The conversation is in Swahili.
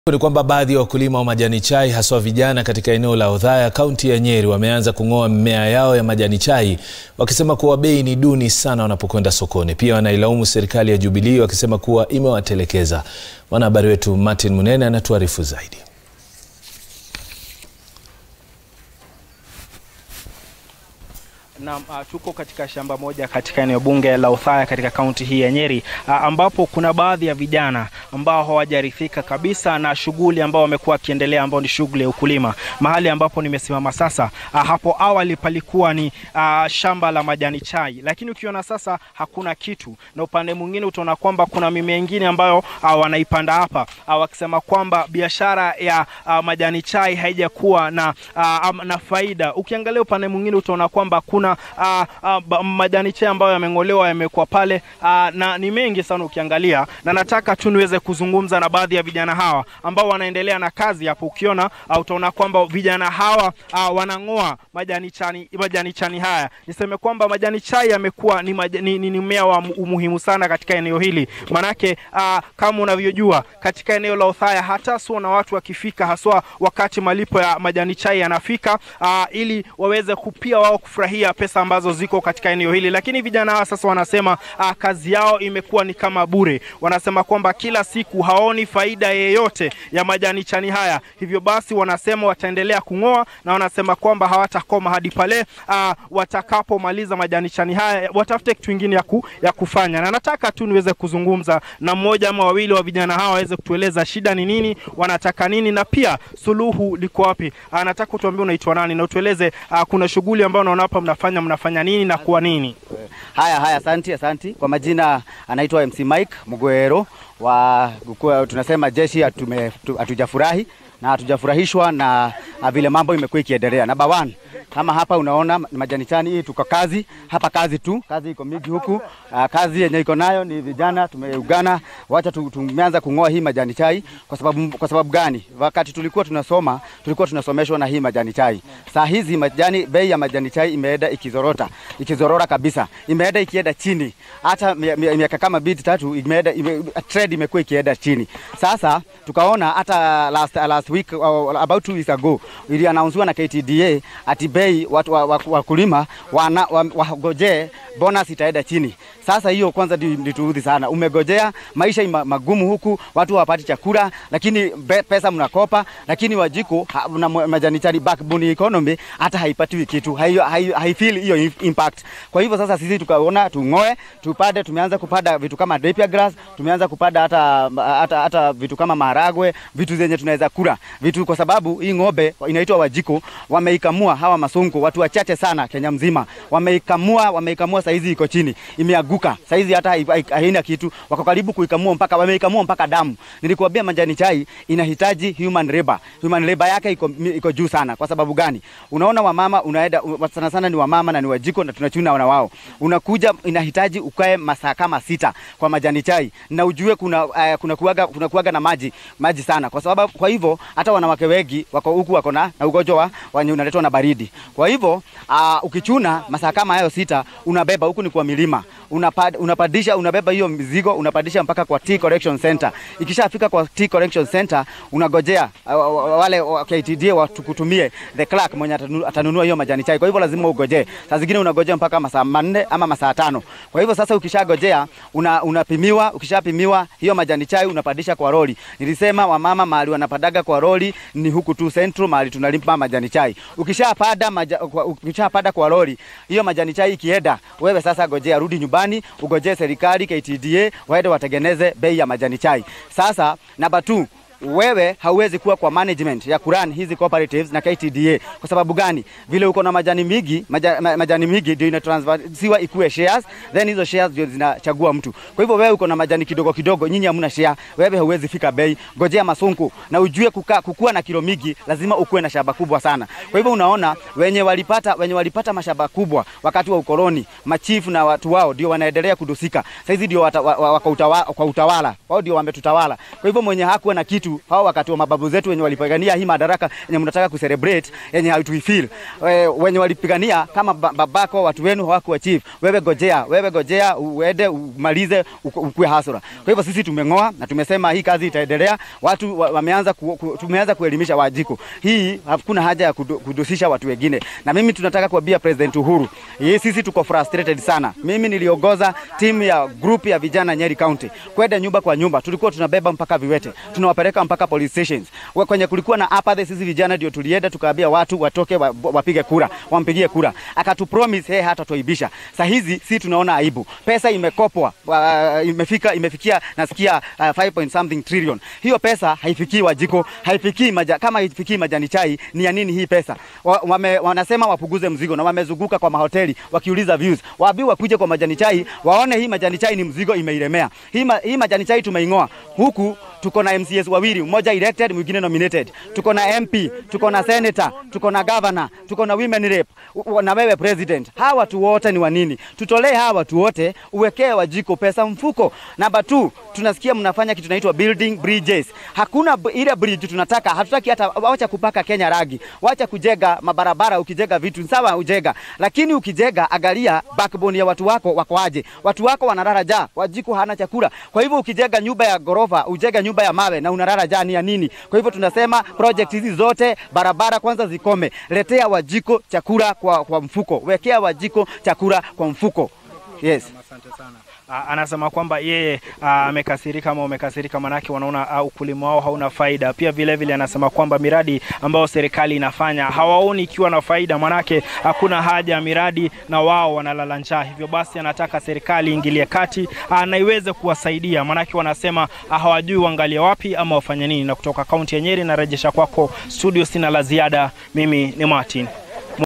Ni kwamba baadhi ya wakulima wa majani chai haswa vijana katika eneo la Othaya kaunti ya Nyeri wameanza kung'oa mimea yao ya majani chai wakisema kuwa bei ni duni sana wanapokwenda sokoni. Pia wanailaumu serikali ya Jubilee wakisema kuwa imewatelekeza. Mwanahabari wetu Martin Munene anatuarifu zaidi. Na uh, tuko katika shamba moja katika eneo bunge la Othaya katika kaunti hii ya Nyeri uh, ambapo kuna baadhi ya vijana ambao hawajarithika kabisa na shughuli ambao wamekuwa wakiendelea ambao ni shughuli ya ukulima. Mahali ambapo nimesimama sasa, uh, hapo awali palikuwa ni uh, shamba la majani chai, lakini ukiona sasa hakuna kitu, na upande mwingine utaona kwamba kuna mimea mingine ambayo uh, wanaipanda hapa uh, wakisema kwamba biashara ya uh, majani chai haijakuwa na, uh, na faida. Ukiangalia upande mwingine utaona kwamba kuna Uh, uh, majani chai ambayo yameng'olewa yamekuwa pale uh, na ni mengi sana ukiangalia, na nataka tu niweze kuzungumza na baadhi ya vijana hawa ambao wanaendelea na kazi hapo. Ukiona uh, utaona kwamba vijana hawa uh, wanang'oa majani chani, majani chani haya. Niseme kwamba majani chai yamekuwa ni, ni, ni, ni mmea wa umuhimu sana katika eneo hili, manake uh, kama unavyojua katika eneo la Othaya hata sio na watu wakifika, haswa wakati malipo ya majani chai yanafika, uh, ili waweze kupia wao kufurahia pesa ambazo ziko katika eneo hili, lakini vijana hawa sasa wanasema uh, kazi yao imekuwa ni kama bure. Wanasema kwamba kila siku haoni faida yeyote ya majani chani haya, hivyo basi wanasema wataendelea kung'oa na wanasema kwamba hawatakoma hadi pale uh, watakapomaliza majani chani haya, watafute kitu kingine ya, ku, ya kufanya. Na nataka tu niweze kuzungumza na mmoja ama wawili wa vijana hawa waweze kutueleza shida ni nini, wanataka nini na pia suluhu liko wapi. Uh, nataka utuambie unaitwa nani na utueleze uh, kuna shughuli ambayo unaona hapa mnafanya mnafanya nini na kwa nini? Haya haya, asanti asanti. Kwa majina anaitwa MC Mike Mugwero wa kwa, tunasema jeshi hatujafurahi na hatujafurahishwa na vile mambo imekuwa ikiendelea. Namba one, kama hapa unaona majani chani hii, tuko kazi hapa, kazi tu, kazi iko mingi huku. Uh, kazi yenye iko nayo ni vijana tumeungana, wacha tumeanza kung'oa hii majani chai. Kwa sababu, kwa sababu gani? Wakati tulikuwa tunasoma tulikuwa tunasomeshwa na hii majani chai. Saa hizi majani, bei ya majani chai imeenda ikizorota, ikizorora kabisa, imeenda ikienda chini, hata miaka kama bidi tatu imeenda ime, trade imekuwa ikienda chini. Sasa tukaona hata last, last week uh, about two weeks ago iliannouncewa na KTDA ati bei watu wakulima wa, wa, wa, wagojee bonus itaenda chini. Sasa hiyo kwanza ndituudhi sana. Umegojea maisha ima, magumu huku, watu hawapati chakula, lakini be, pesa mnakopa, lakini wajiko ha, na majani chai backbone economy hata haipatiwi kitu, haifeel hiyo impact. Kwa hivyo sasa sisi tukaona tung'oe, tupande. Tumeanza kupanda vitu kama napier grass, tumeanza kupanda hata, hata, hata vitu kama maharagwe, vitu zenye tunaweza kula vitu, kwa sababu hii ng'ombe inaitwa wajiko, wameikamua hawa masonko, watu wachache sana Kenya mzima wameikamua, wameikamua saizi iko chini, imeaguka saizi, hata haina kitu, wako karibu kuikamua mpaka wameikamua mpaka damu. Nilikuambia majani chai inahitaji human labor, human labor yake iko, iko juu sana. Kwa sababu gani? Unaona wamama, unaenda sana sana ni wamama na ni wajiko na tunachuna na wao, unakuja inahitaji ukae masaa kama sita kwa majani chai na ujue kuna uh, kuna kuaga, kuna kuaga na maji maji sana, kwa sababu kwa hivyo hata wanawake wengi wako huku wako na ugonjwa wa unaletwa na baridi. Kwa hivyo uh, ukichuna masaa kama hayo sita unabeba huku ni kwa milima unapad, unapadisha unabeba hiyo mizigo unapadisha mpaka kwa tea collection center. Ikishafika kwa tea collection center unagojea uh, wale wa KTDA watukutumie the clerk mwenye atanunua hiyo majani chai. Kwa hivyo lazima ugojee, saa zingine unagojea mpaka masaa manne ama masaa tano. Kwa hivyo sasa ukishagojea una, unapimiwa. Ukishapimiwa hiyo majani chai unapadisha kwa roli. Nilisema wamama mahali wanapadaga kwa roli ni huku tu Central mahali tunalipa majani chai. Ukishapada maja, ukishapada kwa roli hiyo majani chai ikienda, wewe sasa gojea, rudi nyumbani ugojee serikali KTDA waende watengeneze bei ya majani chai. Sasa namba 2 wewe hauwezi kuwa kwa management ya kuran hizi cooperatives na KTDA. Kwa sababu gani? Vile uko na majani mingi, maja, majani mingi ndio inatransfersiwa ikuwe shares, then hizo shares ndio zinachagua mtu. Kwa hivyo wewe uko na majani kidogo kidogo, nyinyi hamna share, wewe hauwezi fika bei. Ngojea masonko na ujue kuka, kukua na kilo mingi lazima ukuwe na shamba kubwa sana. Kwa hivyo unaona wenye walipata wenye walipata mashamba kubwa wakati wa ukoloni, machifu na watu wao ndio wanaendelea kudusika. Sasa hizi ndio wako utawala, kwa utawala. Wao ndio wametutawala. Kwa hivyo mwenye hakuwa na kitu wetu hao wakati wa mababu zetu wenye walipigania hii madaraka yenye mnataka kucelebrate yenye hatuifeel We- wenye walipigania kama ba- babako watu wenu hawakuachieve. Wewe gojea, wewe gojea uende umalize uku- ukue hasara. Kwa hivyo sisi tumeng'oa na tumesema hii kazi itaendelea. Watu wa- wameanza ku, ku, tumeanza kuelimisha Wajiko. Hii hakuna haja ya kudu- kudusisha watu wengine, na mimi tunataka kuambia President Uhuru, hii sisi tuko frustrated sana. Mimi niliongoza timu ya group ya vijana Nyeri County kwenda nyumba kwa nyumba, tulikuwa tunabeba mpaka viwete, tunawapeleka mpaka police stations Wa- kwenye kulikuwa na apathy. Sisi vijana ndio tulienda tukaambia watu watoke wa, wapige kura, wampigie kura, akatu promise yeye hata toibisha. Saa hizi si tunaona aibu, pesa imekopwa wa, imefika imefikia nasikia uh, 5 point something trillion. Hiyo pesa haifikii Wajiko, haifikii maja, kama haifikii majani chai, ni ya nini hii pesa? Wa, wame, wanasema wapuguze mzigo na wamezunguka kwa mahoteli wakiuliza views, waambiwe wakuje kwa majani chai waone hii majani chai ni mzigo imeilemea. Hii, ma, hii majani chai tumeing'oa huku tuko na MCS wawili, mmoja elected, mwingine nominated. Tuko na MP, tuko na senator, tuko na governor, tuko na women rep u- na wewe president. Hawa watu wote ni wa nini? Tutolee hawa watu wote, uwekee Wajiko pesa mfuko. Namba 2 tunasikia mnafanya kitu inaitwa building bridges. Hakuna b- ile bridge tunataka, hatutaki hata wacha kupaka Kenya ragi, wacha kujega mabarabara. Ukijega vitu sawa, ujega, lakini ukijega, angalia backbone ya watu wako wako aje. Watu wako wanalala njaa, Wajiko hana chakula. Kwa hivyo ukijega nyumba ya gorofa, ujega nyumba ya mawe na unalala njaa ni ya nini? Kwa hivyo tunasema project hizi zote, barabara kwanza zikome, letea Wajiko chakula kwa, kwa mfuko, wekea Wajiko chakula kwa mfuko. Yes. Asante sana. Ah, anasema kwamba yeye ah, amekasirika ama umekasirika, manake wanaona ah, ukulima wao hauna faida. Pia vile vile anasema kwamba miradi ambayo serikali inafanya hawaoni ikiwa na faida, manake hakuna haja ya miradi na wao wanalala njaa. Hivyo basi anataka serikali iingilie kati ah, na iweze kuwasaidia, manake wanasema ah, hawajui waangalie wapi ama wafanye nini. Na kutoka kaunti ya Nyeri narejesha kwako studio, sina la ziada. Mimi ni Martin